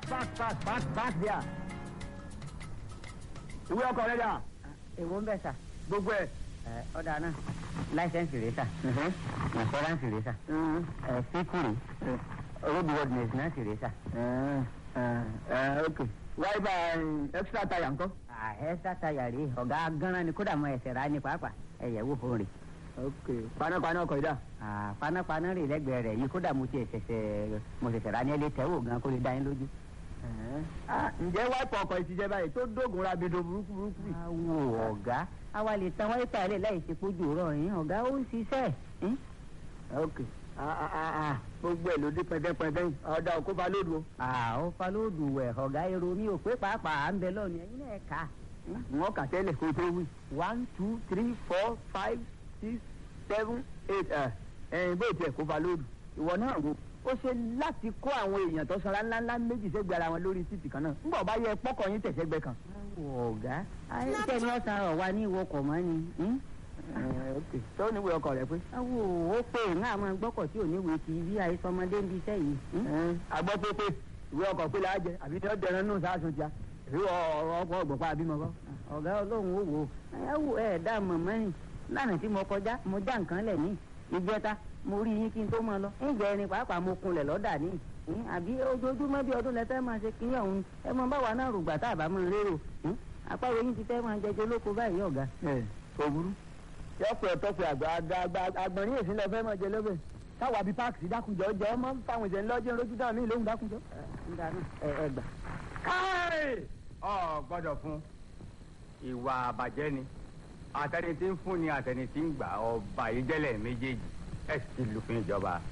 park park park park there. ìwé ọkọ̀ rẹ̀ dà èwo ń bẹ̀ sà gbogbo ẹ̀. ẹ ọ̀dà náà láìsẹ̀nsì rẹ̀ sà ìfọ́ránsì rẹ̀ sà ẹ síkùrì roadworthiness náà sì rẹ̀ sà. ok wáyébà extra tire ńkọ́. ẹ sátayà rèé ọ̀gá gánran ni kódà mọ ẹsẹ̀ rà ní pàápàá ẹ̀yẹ̀ wò fún rè. ok panápaná ọkọ̀ yìí dà. Ah, panápaná rè lẹ́gbẹ̀ẹ́ rẹ̀ yìí kódà mo ti ṣẹ̀ṣẹ̀ mo ṣẹ̀ṣẹ̀ rà ní ẹlẹ́ tẹ́wò gan kó lè dá yín lójú. Ah, ǹjẹ́ wáìpù ọkọ̀ ìtìjẹ́ báyìí tó dógun rabido burúkú burúkú yìí. awo ọ̀gá àwa lè tan wáyé lẹ̀ láì ṣe pójú rọ̀ yín ọ̀gá ó ń ṣiṣẹ́ yín. ok Ah, ah, ah, ah. gbogbo ẹ̀ ló dé pẹ́ndẹ́pẹ́ndẹ́ yìí ọ̀dà òkú fa lóòdù o. àwọn falóòdù wẹ̀ ọ̀gá èrò mi ò pé pàápàá à ń bẹ lọ́ọ̀nù ẹ̀yin náà kà á. wọ́n kà tẹ́lẹ̀ kó tó wí. one two three four five six seven eight ẹ̀ ẹ̀yìn bó tiẹ̀ kó fa lóòdù. ìwọ náà wo ó ṣe láti kó àwọn èèyàn tó sanra ńláńlá méjì sẹ́gbẹ̀ẹ́ ara wọn lórí títì kan náà ńgbà bá yẹ pọ́kọ̀ yín tẹ̀sẹ̀gbẹ́ kan. awo ọ̀gá ayélujára ni wọ́n san ọ̀rọ̀ wa ní ìwọkọ̀ mọ́ ni. hmm? Ẹ̀, ok tó níwèé ọkọ̀ rẹ pé. awo ó pè ń àwọn gbọ́kọ̀ tí ò ní wèé kì í bí àìsọmọdé ń bi iṣẹ́ yìí. hmm? Ẹ̀, agbọ́ pé pé ìwé ọkọ̀ pé láàjẹ àbí tí wọ́n dẹran nù sáàsùn tíá ìwé ọ̀rọ̀ ọkọ̀ ọ̀gbọ̀pá àbímọ kọ́. ọ̀gá ọlọ́run ó wò ó ẹ wò ẹ dá mọ̀mọ́ rìn lánàá tí mo kọjá mo já nǹkan lẹ̀ ní ìjẹta mo rí yín kí n tó máa lọ ǹjẹ́ ẹni pàápàá mo kunlẹ̀ lọ́dà ní ìhín, àbí ojoojúmọ́ bí ọdún lẹ́tẹ́ máa ṣe kíní ọ̀hún ẹ mọ báwa náà rògbà tá a bá máa lérò ìhín, àpárò yín ti fẹ́ máa jẹjẹ lóko báyìí ọ̀gá. ẹ kò burú. yọpẹ ọtọpẹ àgbà àgbà àgbà àgbọ̀nrín èsì lọ fẹ́ mọ̀ jẹ lọ́bẹ̀. táwa bíi páàkì dákunjọ jẹ ọmọ fáwọn ìṣẹ̀lẹ̀ lọ́jọ́ lójú dáhùn mí lóhùn dákunjọ. ń dáná ẹ ẹ gbà. káì ọ gbọ́dọ̀ fún ìwà àbàjẹ́ ni àtẹni tí ń fún ni àtẹni tí ń gbà ọba ìjẹlẹ méjèèjì ẹ sì ti lùfin ìjọba